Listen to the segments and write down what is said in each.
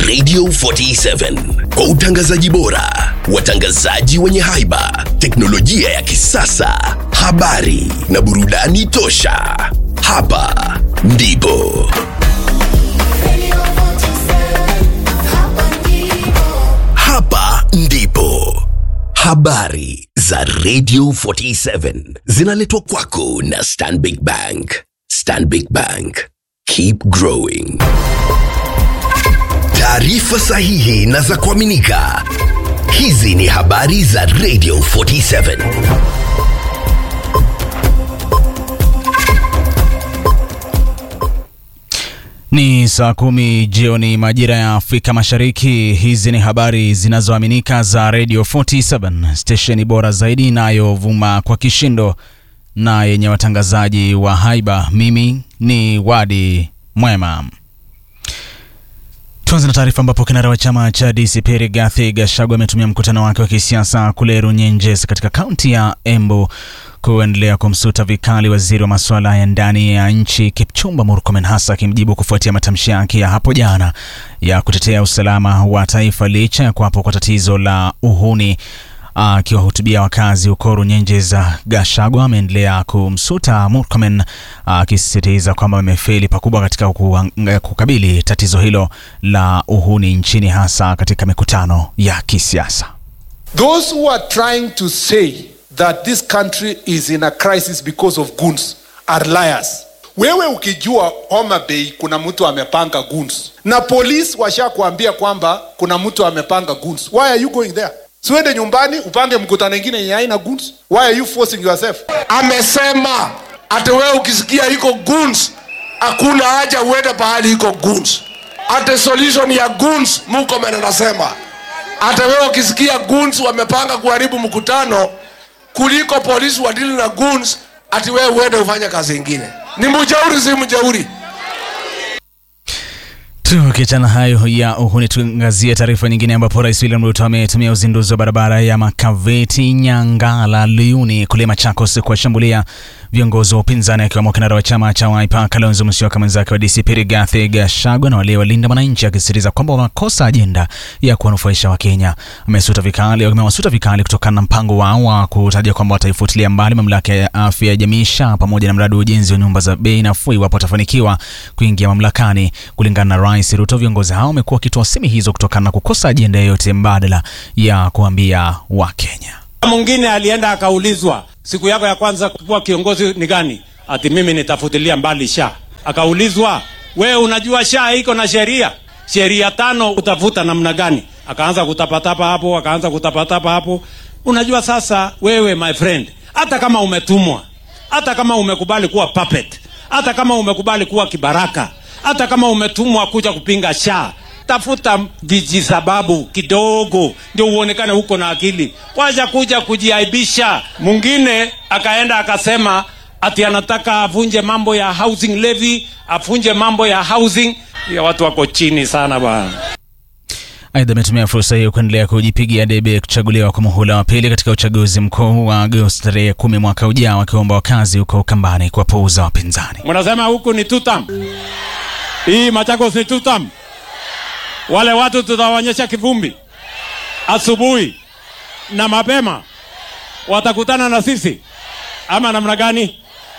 Radio 47 kwa utangazaji bora, watangazaji wenye haiba, teknolojia ya kisasa, habari na burudani tosha. Hapa ndipo hapa ndipo habari za Radio 47 zinaletwa kwako na Stanbic Bank. Stanbic Bank, keep growing. Taarifa sahihi na za kuaminika. Hizi ni habari za Radio 47. Ni saa kumi jioni majira ya Afrika Mashariki. Hizi ni habari zinazoaminika za Radio 47, stesheni bora zaidi inayovuma kwa kishindo na yenye watangazaji wa haiba. Mimi ni Wadi Mwema. Tuanze na taarifa ambapo kinara wa chama cha DCP Rigathi Gachagua ametumia mkutano wake wa kisiasa kule Runyenjes katika kaunti ya Embu kuendelea kumsuta vikali waziri wa masuala ya ndani ya nchi Kipchumba Murkomen, hasa akimjibu kufuatia matamshi yake ya hapo jana ya kutetea usalama wa taifa licha ya kuwapo kwa tatizo la uhuni. Akiwahutubia wakazi huko Runyenjes, Gachagua ameendelea kumsuta Murkomen akisisitiza kwamba amefeli pakubwa katika kukabili tatizo hilo la uhuni nchini, hasa katika mikutano ya kisiasa. Those who are trying to say that this country is in a crisis because of goons are liars. Wewe ukijua Homa Bay kuna mtu amepanga goons na polisi washakuambia kwamba kuna mtu amepanga goons, why are you going there? Siwende nyumbani upange mkutano ingine yenye haina goons. Why are you forcing yourself? amesema ati wewe ukisikia iko goons hakuna haja uende pahali iko goons ati solution ya goons Murkomen anasema ati wewe ukisikia goons wamepanga kuharibu mkutano kuliko polisi wadili na goons ati wewe uende ufanye kazi ingine ni mjauri si mjauri Tukiachana hayo ya uhuni, tuangazie taarifa nyingine ambapo Rais William Ruto ametumia uzinduzi wa barabara ya Makaveti Nyangala Luyuni kule Machakos kuwashambulia viongozi wa upinzani akiwemo kinara wa chama cha Wiper Kalonzo Musyoka, mwenzake wa DCP Rigathi Gachagua na wale walinda wananchi, akisisitiza kwamba wamekosa ajenda ya kuwanufaisha Wakenya. Amesuta vikali, amewasuta vikali kutokana na mpango wao wa kutaja kwamba wataifutilia mbali mamlaka ya afya ya jamii SHA pamoja na mradi wa ujenzi wa nyumba za bei nafuu iwapo watafanikiwa kuingia mamlakani. Kulingana na Rais Ruto, viongozi hao wamekuwa wakitoa semi hizo kutokana na kukosa ajenda yoyote mbadala ya kuambia Wakenya. Mwingine alienda akaulizwa siku yako ya kwanza kuwa kiongozi ni gani? Ati mimi nitafutilia mbali SHA. Akaulizwa, wewe unajua SHA iko na sheria sheria tano, utafuta namna gani? Akaanza kutapatapa hapo, akaanza kutapatapa hapo. Unajua sasa, wewe my friend, hata kama umetumwa, hata kama umekubali kuwa puppet, hata kama umekubali kuwa kibaraka, hata kama umetumwa kuja kupinga SHA, tafuta vijisababu kidogo ndio uonekane huko na akili, wacha kuja kujiaibisha. Mwingine akaenda akasema ati anataka avunje mambo ya housing levy, avunje mambo ya housing. Ya watu wako chini sana bwana. Aidha, ametumia fursa hiyo kuendelea kujipigia debe kuchaguliwa kwa muhula wa pili katika uchaguzi mkuu wa Agosti tarehe kumi mwaka ujao, akiomba wakazi huko Ukambani kuwapuuza wapinzani. Mnasema huku ni tutam, hii Machakos ni tutam. Wale watu tutawaonyesha kivumbi asubuhi na mapema, watakutana na sisi ama namna gani?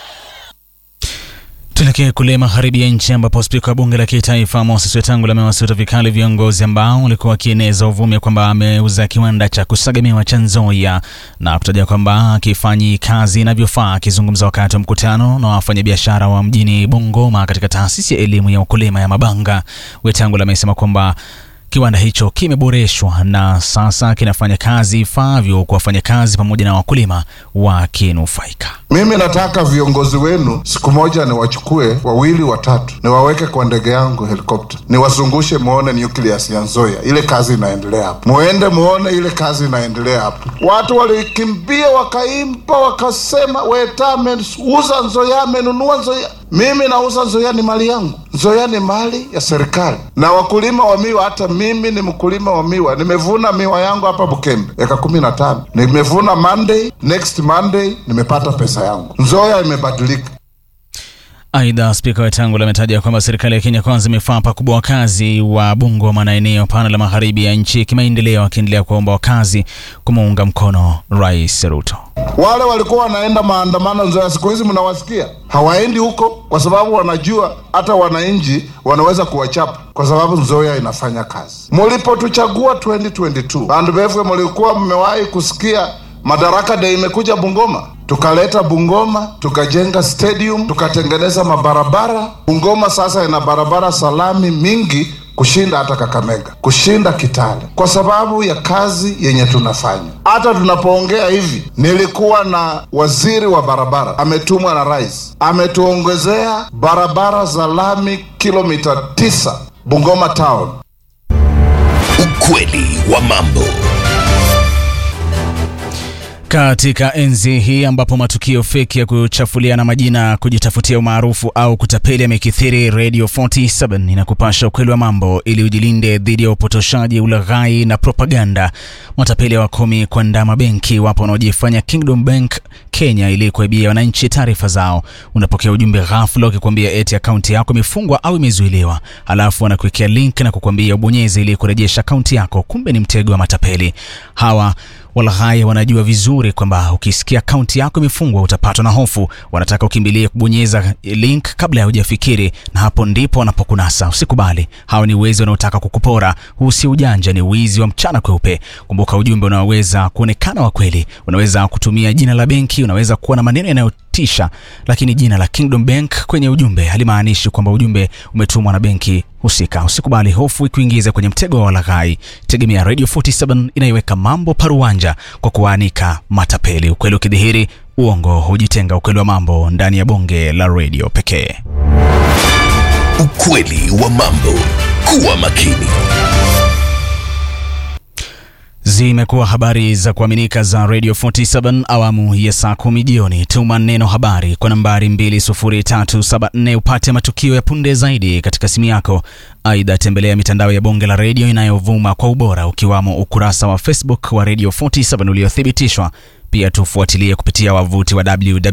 Tuelekee kule magharibi ya nchi ambapo spika wa bunge la kitaifa Moses Wetangula amewasuta vikali viongozi ambao walikuwa wakieneza uvumi kwamba ameuza kiwanda cha kusagamiwa cha Nzoia na kutaja kwamba akifanyi kazi inavyofaa. Akizungumza wakati wa mkutano na wafanyabiashara wa mjini Bungoma katika taasisi ya elimu ya ukulima ya Mabanga, Wetangula amesema kwamba kiwanda hicho kimeboreshwa na sasa kinafanya kazi ifaavyo kwa wafanyakazi pamoja na wakulima wakinufaika. Mimi nataka viongozi wenu siku moja niwachukue wawili watatu, niwaweke kwa ndege yangu helikopta, niwazungushe muone nucleus ya Nzoia, ile kazi inaendelea hapo. Muende muone ile kazi inaendelea hapo. Watu walikimbia wakaimba, wakasema Weta ameuza Nzoia, amenunua Nzoia. Mimi nauza Nzoia, ni mali yangu. Nzoia ni mali ya serikali na wakulima wa miwa. Hata mimi ni mkulima wa miwa, nimevuna miwa yangu hapa Bukembe eka kumi na tano. Nimevuna Monday, next Monday nimepata pesa yangu. Nzoia imebadilika. Aidha, spika Wetangula ametaja kwamba serikali ya Kenya Kwanza imefaa pakubwa wakazi wa Bungoma na eneo pana la magharibi ya nchi kimaendeleo, akiendelea kuwaomba wakazi kumuunga mkono Rais Ruto. Wale walikuwa wanaenda maandamano Nzoia, siku hizi mnawasikia hawaendi huko, kwa sababu wanajua hata wananchi wanaweza kuwachapa, kwa sababu Nzoia inafanya kazi. Mlipotuchagua 2022 bandu befwe, mlikuwa mmewahi kusikia Madaraka Day imekuja Bungoma, tukaleta Bungoma, tukajenga stadium, tukatengeneza mabarabara. Bungoma sasa ina barabara salami mingi kushinda hata Kakamega, kushinda Kitale, kwa sababu ya kazi yenye tunafanya. Hata tunapoongea hivi, nilikuwa na waziri wa barabara ametumwa na rais, ametuongezea barabara za lami kilomita tisa Bungoma town. Ukweli wa mambo. Katika enzi hii ambapo matukio feki ya kuchafuliana majina, kujitafutia umaarufu au kutapeli yamekithiri, Radio 47 inakupasha ukweli wa mambo ili ujilinde dhidi ya upotoshaji, ulaghai na propaganda. Matapeli wakumi kuandaa mabenki wapo wanaojifanya Kingdom Bank Kenya ili kuibia wananchi taarifa zao. Unapokea ujumbe ghafla ukikwambia eti akaunti yako imefungwa au imezuiliwa, halafu wanakuwekea link na kukwambia ubonyeze ili kurejesha akaunti yako. Kumbe ni mtego wa matapeli hawa. Walaghai wanajua vizuri kwamba ukisikia akaunti yako imefungwa utapatwa na hofu. Wanataka ukimbilie kubonyeza link kabla ya hujafikiri, na hapo ndipo wanapokunasa. Usikubali, hawa ni wezi wanaotaka kukupora. Huu si ujanja, ni wizi wa mchana kweupe. Kumbuka, ujumbe unaweza kuonekana wa kweli, unaweza kutumia jina la benki, unaweza kuwa na maneno yanayotisha, lakini jina la Kingdom Bank kwenye ujumbe halimaanishi kwamba ujumbe umetumwa na benki husika. Usikubali hofu ikuingize kwenye mtego wa walaghai. Tegemea Radio 47 inaiweka mambo paruanja kwa kuwaanika matapeli. Ukweli ukidhihiri, uongo hujitenga. Ukweli wa mambo ndani ya bonge la radio pekee. Ukweli wa mambo. Kuwa makini. Zimekuwa habari za kuaminika za Radio 47 awamu ya saa kumi jioni. Tuma neno habari kwa nambari 20374 upate matukio ya punde zaidi katika simu yako. Aidha, tembelea mitandao ya bonge la redio inayovuma kwa ubora ukiwamo ukurasa wa Facebook wa Radio 47 uliothibitishwa. Pia tufuatilie kupitia wavuti wa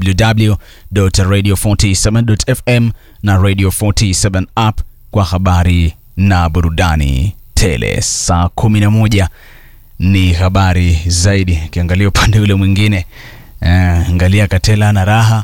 www.radio47.fm na Radio 47 app kwa habari na burudani tele. Saa 11 ni habari zaidi. Ukiangalia upande ule mwingine eh, angalia Katela na raha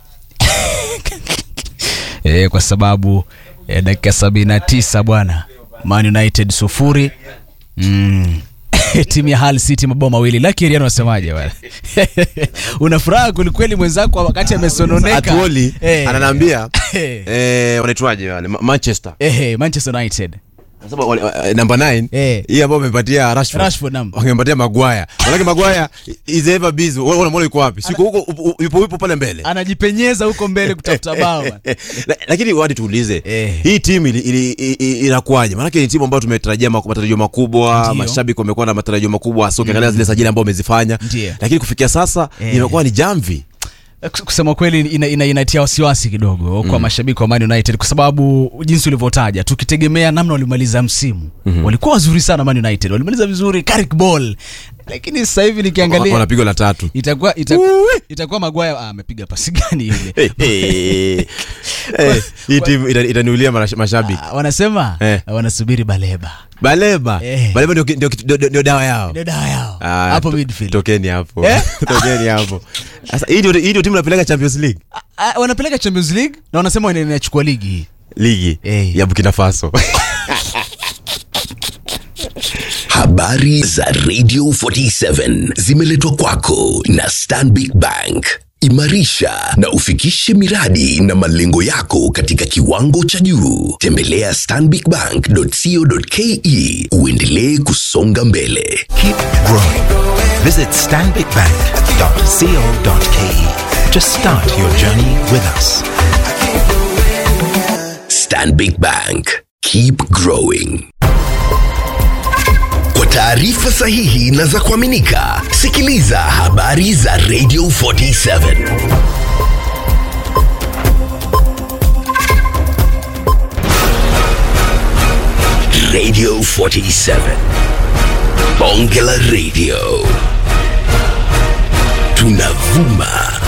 eh, kwa sababu eh, dakika sabini na tisa bwana, Man United sufuri mm. timu ya Hull City mabao mawili. Lucky Ariano wasemaje bwana? Una furaha kwelikweli mwenzako wakati amesononeka. Atuoli Eh. ananiambia Eh. eh, wanaitwaje wale Ma- Manchester Eh, Manchester United. Anasema wale- eh, number 9 Eh. hii ambayo wamepatia Rashford Rashford, naam. wangempatia Maguire manake Maguire is ever busy wewe unamwona yuko wapi siko huko upo- yupo yupo pale mbele Anajipenyeza huko mbele kutafuta bao. bwana. La- lakini wadi tuulize Eh. hii timu ili- ili- ili- ili- inakuwaje maanake ni timu ambayo tumetarajia maku- matarajio makubwa Ndio. mashabiki wamekuwa na matarajio makubwa so ukiangalia zile sajili ambao wamezifanya Ndio. lakini kufikia sasa Eh. imekuwa ni jamvi kusema kweli ina, ina, inatia wasiwasi kidogo kwa mashabiki wa Man United kwa sababu jinsi ulivyotaja, tukitegemea namna walimaliza msimu walikuwa wazuri sana. Man United walimaliza vizuri, Carrick Ball, lakini sasa hivi nikiangalia wanapigwa la tatu itakuwa itakuwa, itakuwa Maguire ah, amepiga pasi gani yule? Eh, eh, eh, hii timu ita- itaniulia marash- mashabiki Ah, wanasema Eh. wanasubiri Baleba baleba Eh. baleba ndio ki- ndio ki- ndio- ndio dawa yao ndio dawa yao Ah, hapo to- midfield. tokeni hapo Eh? tokeni hapo sasa hii ndio hii ndio timu inapeleka Champions League Ah, wanapeleka Champions League na wanasema ina- inachukua ligi hii. ligi Eh. ya Burkina Faso Habari za Radio 47 zimeletwa kwako na Stanbic Bank. Imarisha na ufikishe miradi na malengo yako katika kiwango cha juu. Tembelea stanbicbank.co.ke uendelee kusonga mbele. Keep growing. Visit stanbicbank.co.ke to start your journey with us. Stanbic Bank. Keep growing. Kwa taarifa sahihi na za kuaminika, sikiliza habari za Radio 47. Radio 47. Bonge la Radio. Tunavuma